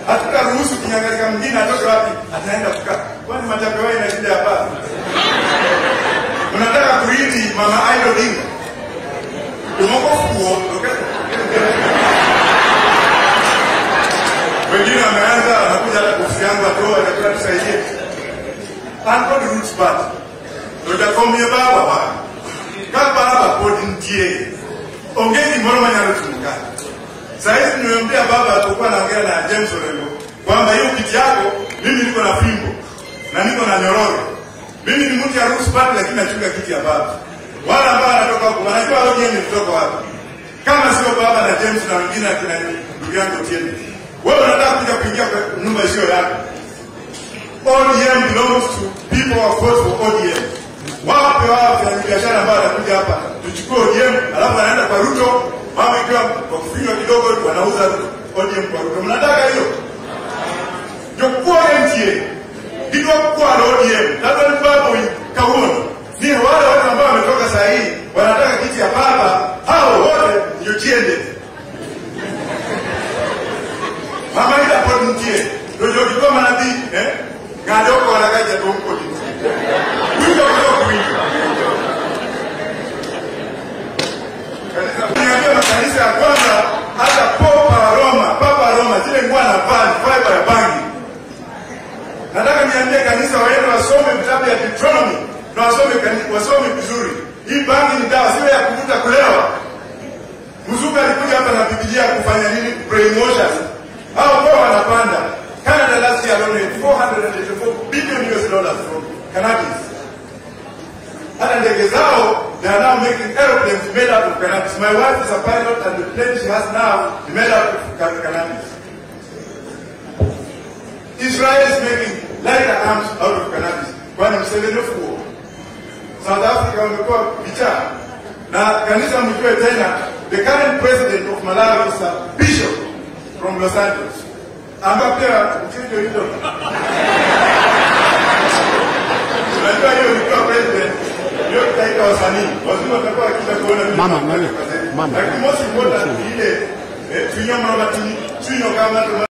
hatutaruhusu kinyangalika mwingine atoke wapi, ataenda kukaa. Kwani matapeo ina shida ya baba? Unataka kuiti mama Aido Odinga umoko fuo okay? wengine wameanza wanakuja hata ofisi yangu atoa chakula tusaidie. Anko ni roots part. Ojakomie baba wa. Ka baba pod nitie. Onge gimoro manyalo timo ka. Saizi nimemwambia baba alipokuwa anaongea na James Orengo kwamba hiyo kiti yako mimi niko na fimbo na niko na nyororo. Mimi ni mtu ya roots part lakini nachunga kiti ya baba. Wala ambao wanatoka huko wanajua ODM ni kutoka wapi. Kama sio baba na James na wengine akina ndugu yangu Otieno. Wewe unataka kuja kuingia kwa nyumba sio yako. ODM belongs to people who vote for ODM. Wape wao wafanyabiashara ambao wanakuja hapa tuchukue ODM, alafu wanaenda kwa Ruto, mama ikiwa kwa kufinywa kidogo wanauza ODM kwa Ruto. Mnataka hiyo? Jokuwa MTA ndio kwa ODM. Labda ni babo kauono. Ni wale watu ambao wametoka saa hii wanataka kiti ya baba, hao wote ndio tiende. Mama ila pod nitie. Dojo kiko manabii, eh? Ngado ko wala kaja to mko ni. Wingo ko wingo. Kanisa niambia makanisa ya kwanza hata Papa wa Roma, Papa wa Roma zile nguo na van fiber ya bangi. Nataka niambie kanisa waende wasome vitabu ya Deuteronomy na wasome kanisa, wasome vizuri. Hii bangi ni dawa, sio ya kuvuta kulewa. Mzungu alikuja hapa na Biblia kufanya nini? Brainwashers. Hao kwa wanapanda. Canada last year alone 484 billion US dollars from cannabis. Hata ndege zao they are now making aeroplanes made out of cannabis. My wife is a pilot and the plane she has now is made out of ca- cannabis. Israel is making lighter arms out of cannabis. Kwani Museveni fuo. South Africa wamekuwa vichaa. Na kanisa mjue tena, the current president of Malawi is a bishop from Los Angeles. Amba pia mchindo hilo. Unajua hiyo ilikuwa president. Hiyo taifa wasanii. Wazungu watakuwa wakija kuona vile Mama, tunafanya mama, kazi. mama. Lakini most important ni ile eh, tunyama matini, tunyama kama